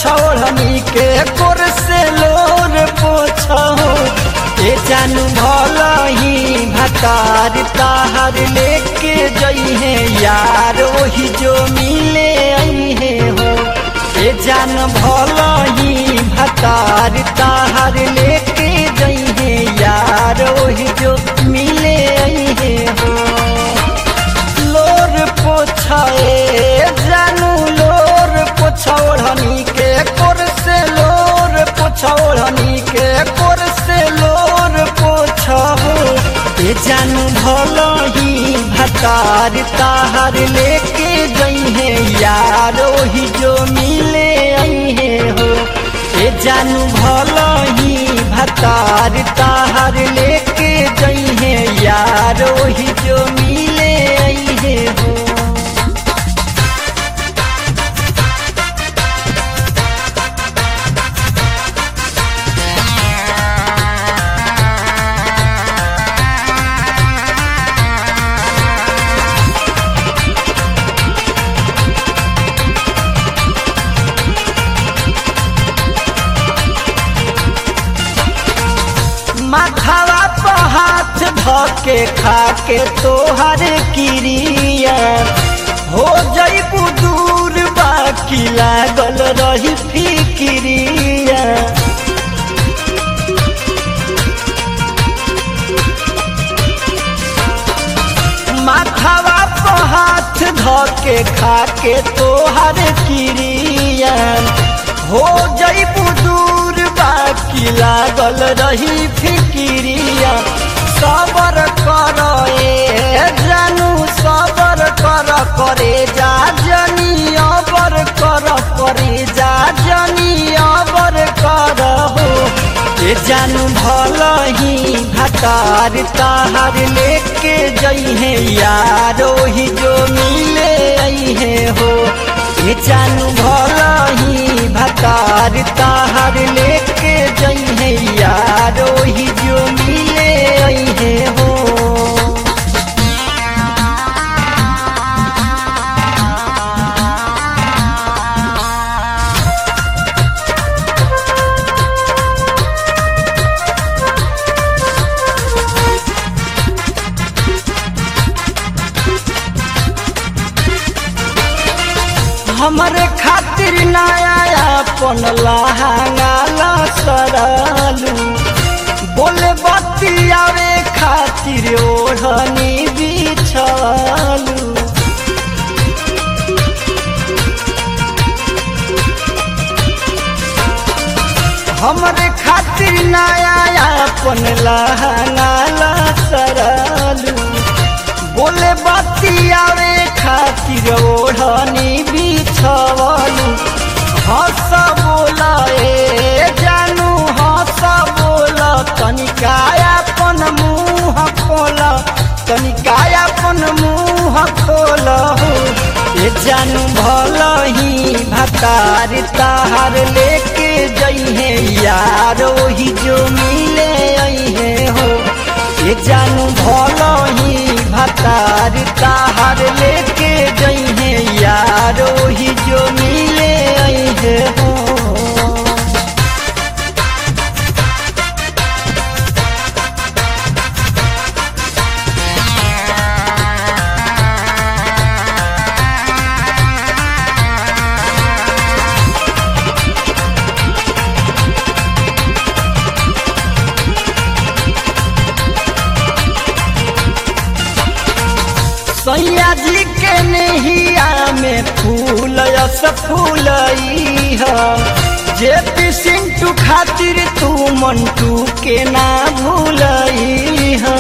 पोछौड़नी के कोर से लोर पोछो ए जानू भलही भतार ताहर लेके जइहे यार ओही जो मिले अइहे हो ए जान भलही भतार ताहर लेके जइहे यार ओही जो मिले अइहे हो लोर पोछाए जानू लोर पोछौड़नी के कोर से लोर पोछौड़नी के कोर से लोर पोछहो ए जानू भलही भतार ताहर लेके जइहे यार ओही जो मिले अइहे हो ए जानू भलही भतार ताहर लेके जइहे यार ओही जो मिले अइहे हो माथावा पर हाथ धके खाके तोहर किरिया हो जईबू दूर बाकी लागल रही फिकिरिया माथावा पर हाथ धके खाके तोहर किरिया हो जईबू दूर बाकी लागल रही फिकिरिया सबर कर ए जानू सबर कर करे जा जनी अबर कर करे जा जनी अबर कर हो ए जानू भलही भतार ताहर लेके जइहे यार ओही जो मिले अइहे हो ए जानू भलही भतार ताहर लेके जइहे यार ओही जो मिले अइहे हो हमरे खातिर नया अपन लहंगा सरलू बोले बतियावे खातिर ओढ़नी बिछलू हमरे खातिर नया अपन लहंगा सरलू बोले बतियावे खातिर ओढ़नी बिछवलू हंस बोला ए जानू हंस बोला तनिका अपन मुँह खोल तनिका अपन मुँह खोल हो ए जानू भलही भतार ताहार लेके जइहे यार ओही जो मिले अइहे हो ए जानू भलही भतार ताहार लेके जइहे यार ओही जो मिले अइहे हो सैया जी के नहिया में फूल यस फूलई ह जे पी सिंटू खातिर तू मंटू के ना भूलई ह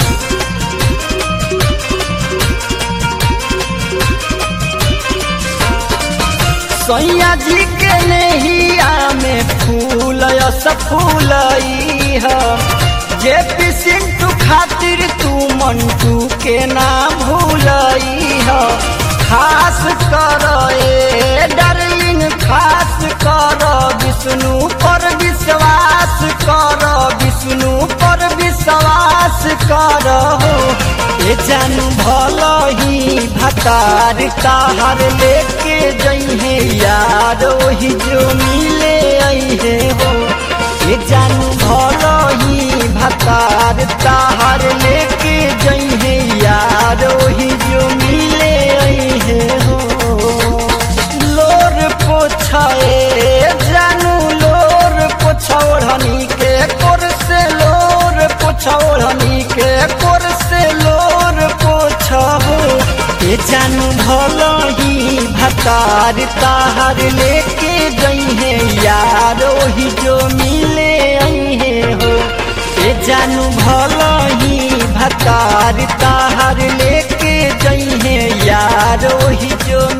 सैया जी के नहिया में फूल यस फूलई ह जे पी सिंटू खातिर तू मंटू के ना भूलई ह खास कर ए डार्लिंग खास कर विष्णु पर विश्वास कर विष्णु पर विश्वास कर हो ए जानू भल ही भतार ताहर लेके जइहे यार ओही जो मिले अइहे हो ए जानू भल ही भतार ताहर लेके जइहे यार ओही जो मिले अइहे हो लोर पोछाए जानू लोर पोछौड़नी के कोर से लोर पोछौड़नी के कोर से लोर पोछहो ए जानू भल ही भतार ताहर लेके जइहे यार ओही जो मिले अइहे हो ए जानू भल ही भतार ताहर लेके जइहे यार ओही जो